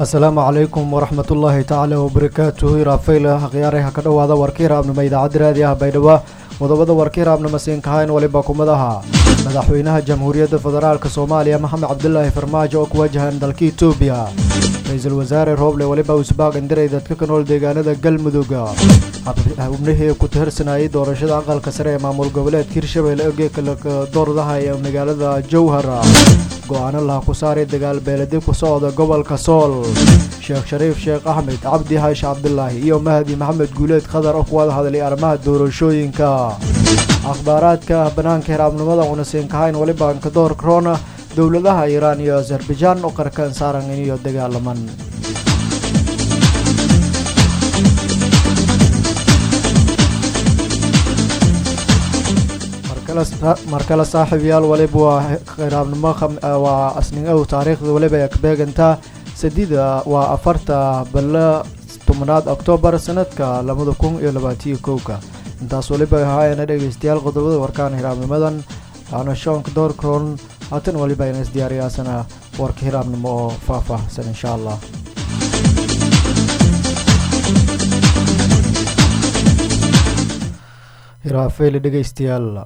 asalaamu calaykum waraxmat ullaahi tacaala wabarakaatuhu iraafayla akhyaaraha ka dhowaada warka hiraabnimo idaacadda raadi ah baydhabo qodobada warka hiraabnimo siinkahayn waliba kumadaha madaxweynaha jamhuuriyadda federaalk soomaaliya maxamed cabdulaahi farmaajo oo ku wajahan dalka etoobiya ra-iisul wasaare rooble waliba usbaaq indiray dadka ka nool deegaanada galmudug xubnihii ku tirsanayay doorashada aqalka sare ee maamul goboleedka hirshabelle ogeeka doordaha ee magaalada jowhar go-aano laha ku saaray dagaal beeladi ku socda gobolka sool sheekh shariif sheekh axmed cabdi haash cabdulaahi iyo mahdi maxamed guuleed khadar oo ku wada hadlay arrimaha doorashooyinka akhbaaraadka banaanka hiraabnimada unasiinkahayn waliba kadoor corona dowladaha iiraan iyo azerbaijaan oo qarkan saaran iniyo dagaalaman mar kale saaxiibyaal waliba waa khiraabnimo waa asningow taariikhda waliba ay ka beegantaa sadida waa afarta balla tobnaad oktoobar sanadka labada kun iyo labaatiyo kowka intaas waliba ahaayana dhegeystayaal qodobada warkaan hiraabnimadan waana shoonka doorkron haatan waliba ayna isdiyaariyaasana warka hiraabnimo oo faahfaahsan insha allah hiraafeyle dhegeystayaal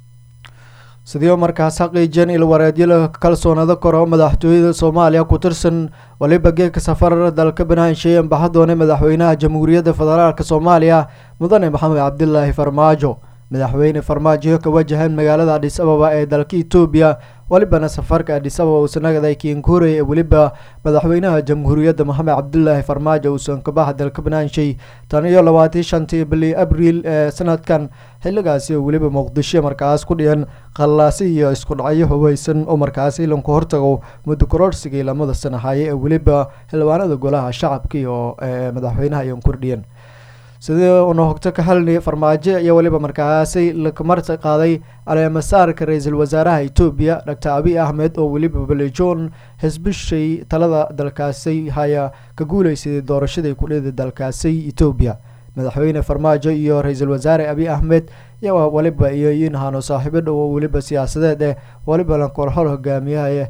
sidii markaas xaqiijeen ilwareedyada kalsoonada kore oo madaxtooyada soomaaliya ku tirsan waliba geedka safar dalka banaansheeye ambaxadoone madaxweynaha jamhuuriyadda federaalk soomaaliya mudane maxamed cabdilaahi farmaajo madaxweyne farmaajo ka wajahan magaalada adhis ababa ee dalka etoobiya walibana safarka adhis ababa uusanagaday kiinkuurey ee weliba madaxweynaha jamhuuriyadda maxamed cabdulaahi farmaajo uusan kabaxa dalka banaanshay tan iyo labaatii shantii bili abriil ee sanadkan xilligaasi oo weliba muqdisho markaas ku dhiyan qallaasi iyo isku dhacyo hubeysan oo markaasi ilanku hortago muddo kororsigii lamada sanahaye ee weliba xildhibaanada golaha shacabka iyo madaxweynaha iyan kordhiyan sidii una hogto ka halni farmaajo iyo weliba markaasi lakamarta qaaday caleemasaarka ra-iisul wasaaraha etoobiya doctor abiy ahmed oo weliba balijoon xisbishay talada dalkaasi haya ka guuleysaday doorashadii kudhida dalkaasi etoobiya madaxweyne farmaajo iyo ra-iisul wasaare abiy ahmed iyo waliba iyo inhano saaxiibo dhow oo weliba siyaasadeed eh waliba lankorxol hogaamiyaha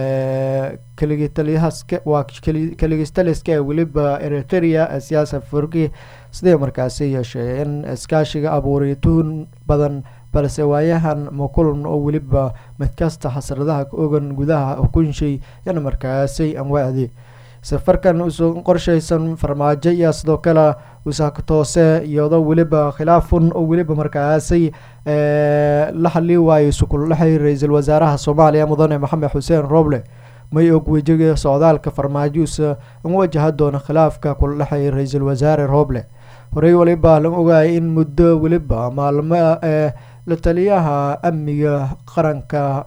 kaligitalyahaska waa kaligistaliska ee weliba eritrea siyaasa furki sidee markaasi yeeshee in iskaashiga abuuray tuhun badan balse waayahan makulan oo weliba midkasta xasradaha ka ogan gudaha hukunshay yana markaasi anwaacdi safarkan usan qorshaysan farmaajo iyo sidoo kale usaaka toose iyadoo weliba khilaafun oo weliba markaasi la xali waayay sukuldhexay ra-iisul wasaaraha soomaaliya mudane maxamed xuseen rooble may og wejiga socdaalka farmaajosa an wajaha doona khilaafka kula dhexeeya ra-iisul wasaare rooble horey waliba la ogaayay in muddo weliba maalmo ee la taliyaha amniga qaranka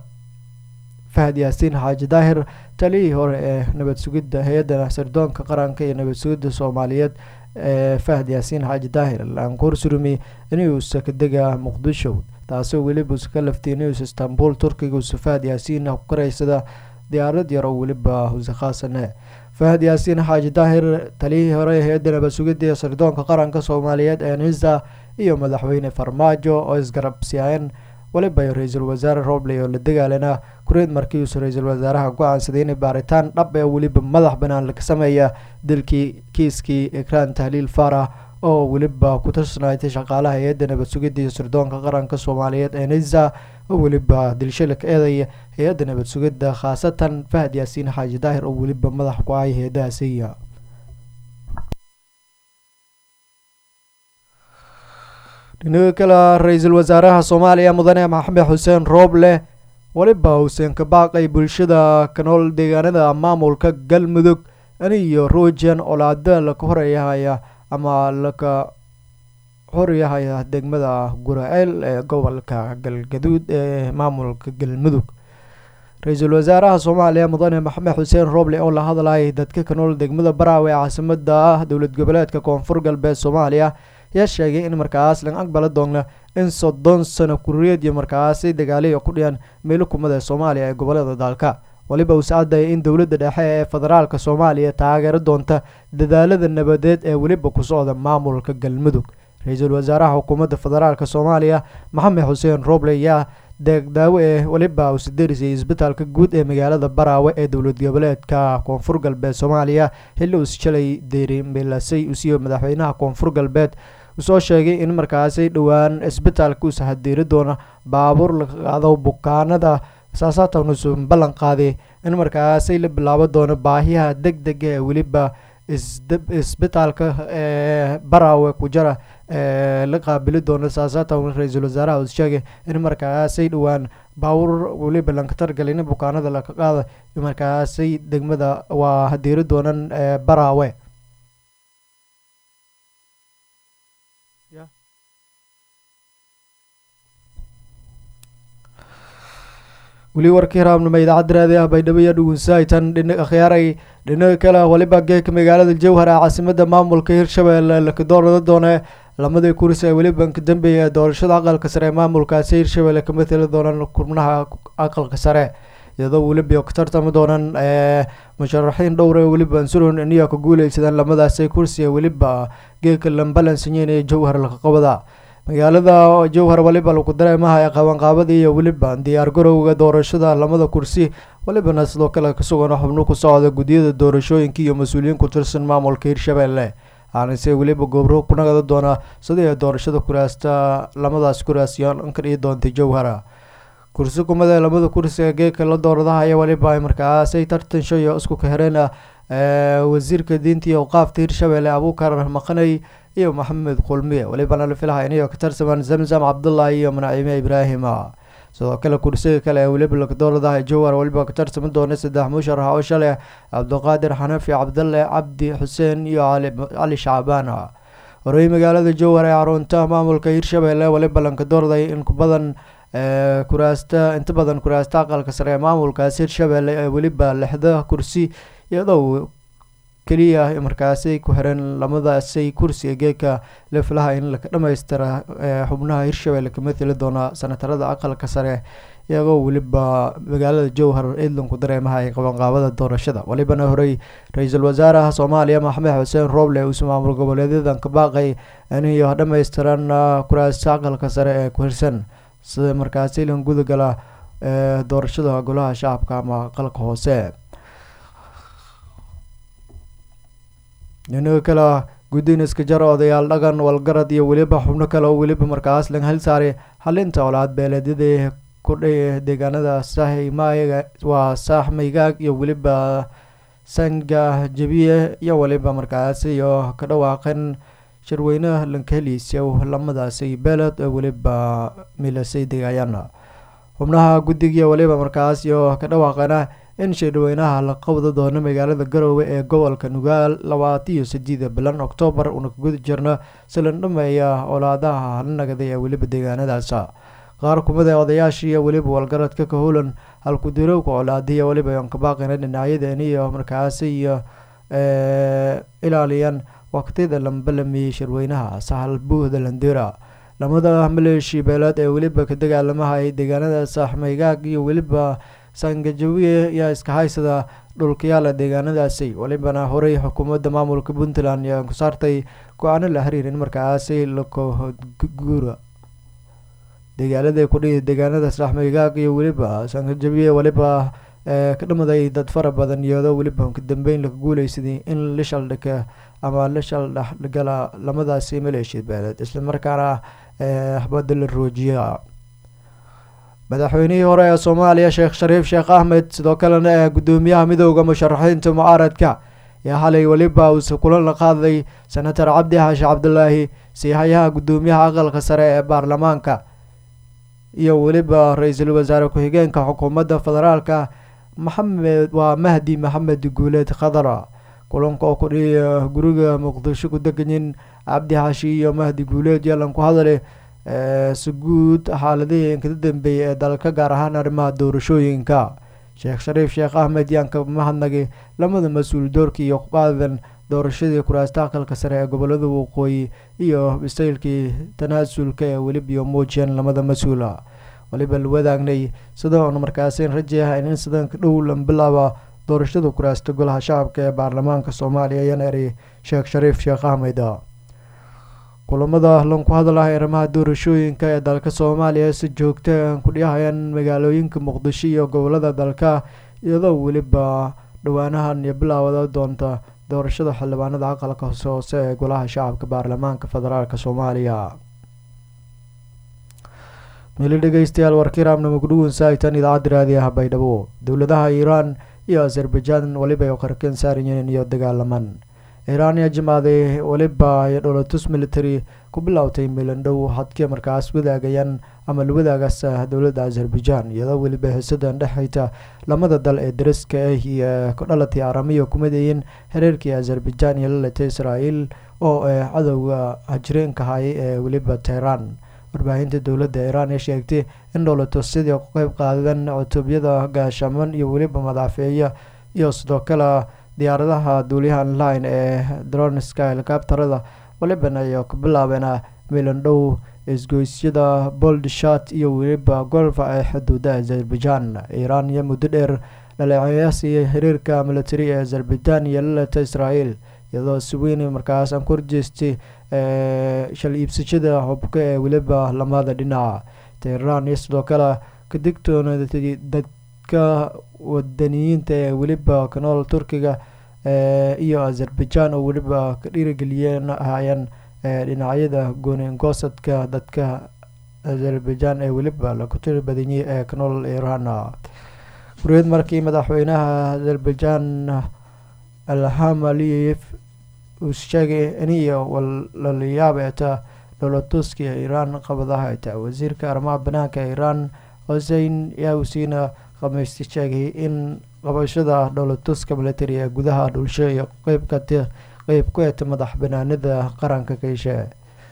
fahad yaasiin xaaji daahir taliyihii hore ee nabad sugidda hay-adda sirdoonka qaranka iyo nabad sugidda soomaaliyeed ee fahad yaasiin xaaji daahir laankuur surumi inuusa ka dega muqdisho taasoo weliba usa ka laftay inuusa istanbul turkiga usa fahad yaasiin ku karaysada diyaarad yar oo weliba huse khaasane fahad yaasiin xaaji daahir taliyihii hore hay-adda nabad sugidda iyo sirdoonka qaranka soomaaliyeed ee nisa iyo madaxweyne farmaajo oo isgarabsiyaayeen waliba ra-iisul wasaare roble oo la dagaalana kureed markii uusa ra-iisul wasaaraha go-aansaday in baaritaan dhab ee weliba madax banaan laga sameeya dilkii kiiskii ikraan tahliil faarax oo weliba ku tirsanaatay shaqaalaha hay-adda nabad sugidda iyo sirdoonka qaranka soomaaliyeed ee nisa oo weliba dilshila ka eedaya hay-adda nabad sugidda khaasatan fahad yaasiin xaaji daahir oo weliba madax ku ahay hay-adahaasiya dhinaga kale ra-iisul wasaaraha soomaaliya mudane maxamed xuseen rooble weliba uusan ka baaqay bulshada ka nool deegaanada maamulka galmudug aniyo ruujan olaada laka horyahaya ama laka horyahaya degmada guraceel ee gobolka galgaduud ee maamulka galmudug ra-iisul wasaaraha soomaaliya mudane maxamed xuseen rooble oo la hadlayay dadka ka nool degmada baraawe ee caasimada dowlad goboleedka koonfur galbeed soomaaliya ayaa sheegay in markaas laga aqbala doona in soddon sano kuriyeediyo markaasi dagaaliya ku dhiyan meelo kumada soomaaliya ee gobolada dalka waliba uu sacadaya in dowladda dhexe ee federaalka soomaaliya taageero doonta dadaalada nabadeed ee weliba ku socda maamulka galmudug ra-iisul wasaaraha xukuumadda federaalk soomaaliya maxamed xuseen roble ayaa deegdaawo ee weliba uu siderisay isbitaalka guud ee magaalada baraawe ee dowlad goboleedka koonfur galbeed soomaaliya xilli uus shalay deerimelasay usiiyo madaxweynaha koonfur galbeed usoo sheegay in markaasi dhowaan isbitaalka uusa hadeeri doono baabuur laga qaado bukaanada saasaatan usu ballan qaaday in markaasi la bilaabo doono baahiyaha deg dega ee weliba isbitaalka ee baraawe ku jara ee la qaabili doono saasaatan ra-iisul wasaaraha uu sheegay in markaasay dhowaan baabuur weliba lankatargal in bukaanada laga qaada markaasay degmada waa hadeeri doonan ee baraawe weli warkii raabnimo idaacadda raadiah baydhabo iyo dhugunsahaytan dhina akhyaaray dhinaga kale waliba geeka magaalada jowhar ee caasimada maamulka hirshabelle lakadoorada doone lamadii kursi ee weliba ka dambeeya ee doorashada aqalka sare ee maamulkaasi hirshabelle ka mateli doonaan xubnaha aqalka sare iyadoo weliba ka tartami doonaan musharaxiin dhowr ee weliba ansuron iniyo ka guuleysadaan lamadaasi kursi ee weliba geeka lambalansanyeyn ee jowhar lakaqabada magaalada jowhar waliba lagu dareemaha ee qabanqaabadii iyo weliba diyaar garowga doorashada lamada kursi walibana sidoo kale kasugan xubno ku socda guddiyada doorashooyinka iyo mas-uuliyiin ku tirsan maamulka hirshabelle aanise weliba goobro ku nagada doona sidii doorashada kuraasta lamadaas kuraasyoon ka dhigi doontay jowhara kursi kumada lamada kursi ee geeka la dooradahaya waliba ay markaasay tartan shayo isku kahereen wasiirka diinta iyo awqaafta hirshabelle abuukar maqanay iyo maxamed kulmiye walibana la filaha inayo ka tarsamaan zamzam cabdullahi iyo manaciime ibraahima sidoo kale kursiga kale ee weliba lakadooradaha jowhar weliba ka tarsami doona saddex musharax oo shalay cabdiqaadir xanafi cabdalle cabdi xuseen iyo cali shacbaan horey magaalada jowhar ee xarunta maamulka hirshabelle waliba lankadoorday in kubadan kuraasta inta badan kuraasta aqalka sare ee maamulkaasi hirshabelle ee weliba lixda kursi iyadoo keliya markaasi ku xiran lamadaasay kursiga geeka la filaha in laka dhamaystira xubnaha hirshabelle ka mateli doona sanatarada aqalka sare iyagoo weliba magaalada jowhar eedlanku dareemaha ay qabanqaabada doorashada walibana horey ra-iisul wasaaraha soomaaliya maxamed xuseen rooble uusu maamul goboleedyadan ka baaqay inay dhamaystiran kuraasta aqalka sare ee ku hirsan sida markaasi lan gudagala doorashada golaha shacabka ama aqalka hoose dhinaga kale guddiin iska jara odayaal dhaqan walgarad iyo weliba xubno kale oo weliba markaas laga hal saaray xalinta olaad beeleedyadii kudhay deegaanada sahmayga waa saaxmaygaag iyo weliba sanga jabiye iyo weliba markaas iyo ka dhawaaqan shirweynaha lankaheliisyow lamadaasi beeled oo weliba milasay degaayaan xubnaha guddigiiyo weliba markaas iyo ka dhawaaqana in shirweynaha la qabda doono magaalada garoowe ee gobolka nugaal labaatan iyo sideeda bilan oktoobar una ka guda jirno silan dhameeya olaadaha halnagaday ee weliba deegaanadaas qaar kumid ee odayaashii iyo weliba walgaradka ka howlan halkudirowka colaadiya weliba aan ka baaqina dhinacyadeen iyo markaasi iyo ilaaliyan waqtiyada lambalamiyey shirweynaha sahal buuhda landira lamada maleeshi beeleed ee weliba ka dagaalamahay deegaanada saaxmaygaag iyo weliba sangajawiye ayaa iska haysada dhulkayaala deegaanadaasi walibana horey xukuumadda maamulka puntland ayaa ku saartay go-aano la xiriir in markaasi lakoguura dagaalada kudhihi deegaanada saaxmaygaag iyo weliba sangajawiye weliba ka dhamaday dad fara badan iyadoo weliba ka dambeyn laga guuleysaday in la shaldhika ama la shaldhexgala lamadaasi maleeshiya beeleed islamarkaana axbada la roojiya madaxweynihii hore ee soomaaliya sheekh shariif sheekh axmed sidoo kalena ee guddoomiyaha midooda musharaxiinta mucaaradka ayaa xalay weliba uuse kulan la qaaday senator cabdi xaashi cabdulaahi siihayaha guddoomiyaha aqalka sare ee baarlamaanka iyo weliba ra-iisul wasaare ku-xigeenka xukuumadda federaalka maxamed waa mahdi maxamed guuleed khadara kulanka oo kudhiya guriga muqdisho ku deganyin cabdi xaashi iyo mahdi guuleed yalan ku hadale si guud xaaladihii inkada dambeeyay ee dalka gaar ahaan arrimaha doorashooyinka sheekh shariif sheekh axmed yaan ka mahadnagay lamada mas-uul doorkii iyo qaadan doorashadii kuraasta aqalka sare ee gobolada waqooyi iyo bisaylkii tanaasulka ee weliba iyo muujiyeen lamada mas-uula waliba la wadaagnay sida oon markaasin rajayaha in sidanka dhow la bilaaba doorashada kuraasta golaha shacabka ee baarlamaanka soomaaliya ayaan eray sheekh shariif sheekh axmed kulamada lanku hadlaha arrimaha doorashooyinka ee dalka soomaaliya si joogta aan ku dhiyahayaan magaalooyinka muqdisho iyo gobolada dalka iyadoo weliba dhowaanahan iyo bilaawada doonta doorashada xildhibaanada aqalka hoose hoose ee golaha shacabka baarlamaanka federaalk soomaaliya mili dhegeystayaal warkiiraamna mugdhuwan saaitan idaacadda raadiyaha baydhabo dowladaha iiraan iyo azerbaijan weliba ay qarkeen saarayeen iyo dagaalaman iiraan ayaa jimaaday weliba ay dholotus military ku bilowtay milandhow hadkii markaas wadaagayaan ama la wadaagaas dowladda azerbaijan iyadoo weliba xiisadan dhexayta lamada dal ee dariska ah iyo kudhalatay aramiya kumidayiin xiriirkii azerbaijan iyo lalatay israael oo ee cadowga hajireenka hay ee weliba tehran warbaahinta dowladda iiraan ee sheegtay in dholotus sidii ku qeyb qaadeen cutubyada gaashaman iyo weliba madaafeeya iyo sidoo kale diyaaradaha duuliyahan line ee dronska helikabtarada walibana ay ku bilaabeen milandhow isgoysyada boldshat iyo weliba golfa ee xuduuda azerbaijan iiraan iyo muddo dheer dhaleeceyaasiiyo xiriirka military ee azerbaijan iyo lalata israel iyadoo si weyn markaas aan ku horjeestay shal iibsashada hubka ee weliba lamada dhinaca tehran iyo sidoo kale ka digtoonadatay dadka wadaniyiinta ee weliba kanool turkiga iyo azerbaijan oo weliba ka dhiirigeliyeen ahaayeen dhinacyada gooningoosadka dadka azerbaijan ee weliba lagu tiri badanyay ee kanool iran guriyad markii madaxweynaha azerbaijan alham aliyev uu sheegay iniyo walalayaab eeta dholatuska ee iiraan qabadaha eta wasiirka arrimaha banaanka ee iiraan hosein yausiina khamiisti sheegay in qabashada dholatuska military ee gudaha dhulsho iyo qeybka qeyb ku eeta madax banaanida qaranka kayshe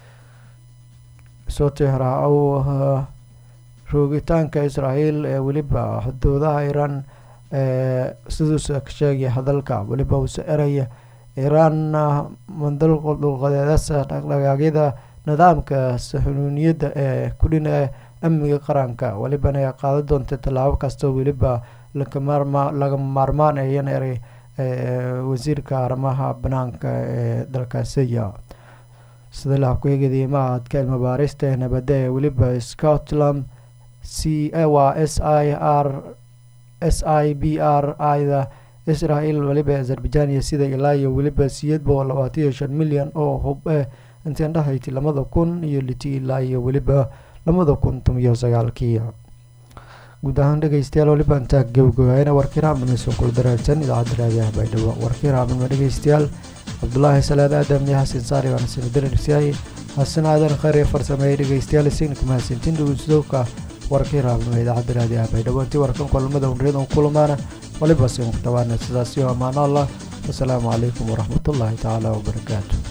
sotehra ou roogitaanka israael ee weliba xuduudaha iiraan siduusa ka sheegay hadalka weliba uuse eraya iiraan mandaldulqadeedasa dhaqdhaqaaqyada nidaamka saxunuuniyadda ee kudhina amniga qaranka welibana ay qaadan doonta tallaabo kastoo weliba laga maarmaan ayan eray wasiirka arrimaha banaanka ee dalkaasiya sida la habkueegadiy mahadka ilmabaarista ee nabadda ee weliba scotland c waa s i r s i b r ida israel weliba azerbaijan iyo sida ilaa iyo weliba siyeed boqol labaatan iyo shan milyan oo hub eh intiin dhahayti lamada kun iyo liti ilaa iyo weliba lamada kun tomiyo sagaalkii guud ahaan dhegeystayaal weliba intaa gabagabaayana warkiiraamnasoo kula daraagsan idaacadda raadiyaha baydhabo warkiiraamnima dhegeystayaal cabdulaahi salaad aadam iyo xasan saari waana sinadararsiyaay xasan aadan khayr ee farsameeyay dhegeystayaal isagna kumahadsantiin dhegeysadowka warkiiraamnima idaacadda raadiyaha baydhabo intii warkan kulamada unriyad un kulamaana waliba sin ku dhawaana sidaas iyo ammaano allah wasalaamu calaykum waraxmatullaahi tacaala wabarakaatu